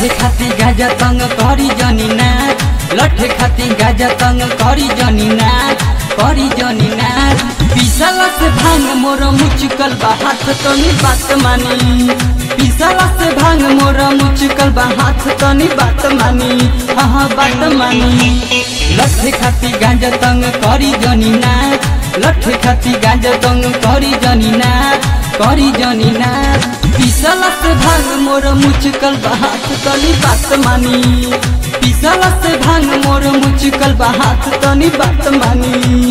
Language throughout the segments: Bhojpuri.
लठे खाती गाजा तंग करी जनी नाच लठे खाती गाजा तंग करी जनी नाच करी जनी नाच पिसला से भांग मोर मुचकल बा हाथ तनी बात मानी पिसला से भांग मोर मुचकल बा हाथ तनी बात मानी हाँ बात मानी लठे खाती गाजा तंग करी जनी नाच लठे खाती गाजा तंग करी जनी नाच करी जनी नाच पिसला से भांग मोर मुचकल बा हाथ तनी बात मानी पिसला से भांग मोर मुचकल बा हाथ तनी बात मानी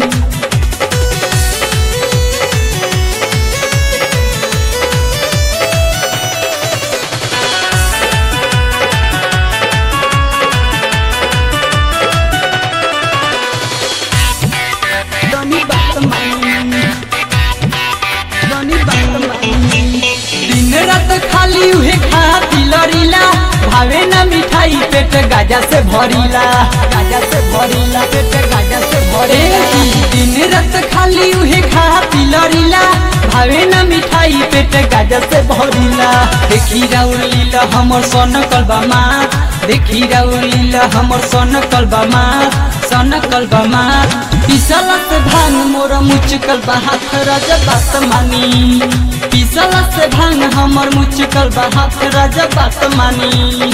तनी बात मानी तनी बात मानी दिन रात खाली उहे खाती लड़ीला भावे ना मिठाई पेट गाजा से भरीला गाजा से भरीला पेट गाजा से भरीला दिन रात खाली उहे खाती लड़ीला भावे ना मिठाई पेट गाजा से भरीला देखी राउर लीला हमर सन कलबा माँ देखी राउर लीला हमर सन कलबा माँ सन कलबा माँ पिसला से भांग मोर मुचकल बा हाथ राजा बात मानी पिसला से भांग हमर मुचकल बा हाथ राजा बात मानी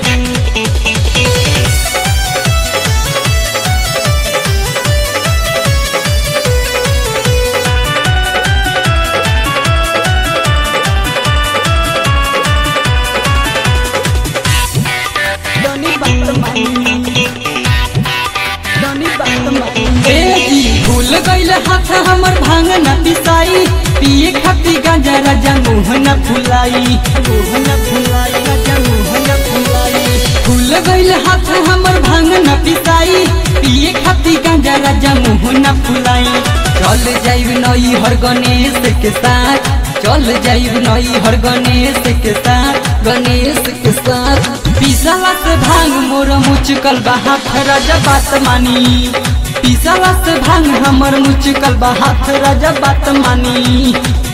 तनी बात मानी तनी बात मानी ए जी भूल गइल हाथ हमर भांग न पिसाई पिए खाती गांजा राजा मुंह न फुलाई मुंह न फुलाई राजा मुंह न फुलाई भूल गइल हाथ हमर भांग न पिसाई पिए खाती गांजा राजा मुंह न फुलाई चल जाइब नई हर गणेश के साथ चल जाइब नई हर गणेश के साथ गणेश के साथ पिसला से भांग मोर मुचकल बा हाथ राजा बात मानी पिसला से भांग हमर मुचकल बा हाथ राजा बात मानी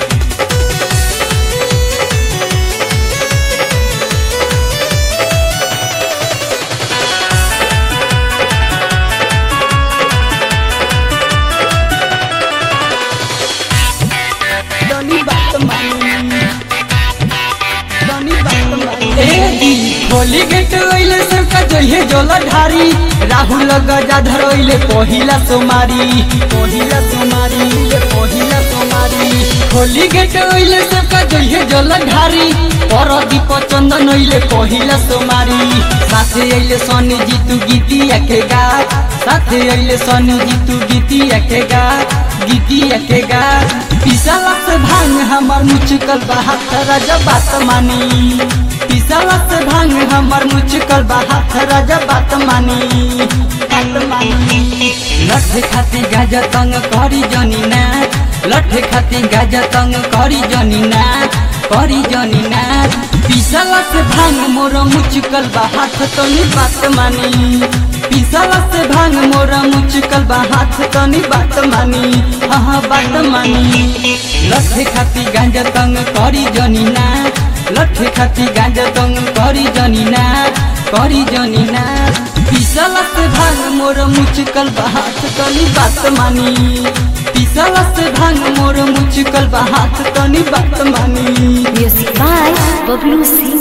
तनी बात मानी तनी बात मानी ए दी खोली गेट ओइले सबका जइहे जोला ढारी राहुल गजाधर ओइले पहिला सोमारी पहिला सोमारी ले पहिला सोमारी खोली गेट ओइले सबका जइहे जोला ढारी परदीप चंदन ओइले पहिला सोमारी साथे अइले सनी जीतू गीतिया के गा साथे अइले सनी जीतू गीतिया के गा गीतिया के गा पिसला से भांग हमर मुचकल बा हाथ राजा बात मानी पिसला से भांग हमर मुचकल बा हाथ राजा बात मानी बात मानी लठे खाती गाजा तंग करी जनी नाच लठे खाती गाजा तंग करी जनी नाच करी जनी नाच पिसला से भांग मोर मुचकल बा हाथ तनी बात मानी पिसला से भांग मोर मुचकल बा हाथ तनी बात मानी हाँ बात मानी लठे खाती गांजा तंग करी जनी नाच लठे खाती गांजा तंग करी जनी नाच करी जनी नाच पिसला से भांग मोर मुचकल बा हाथ तनी बात मानी पिसला से भांग मोर मुचकल बा हाथ तनी बात मानी Music by Bablu C.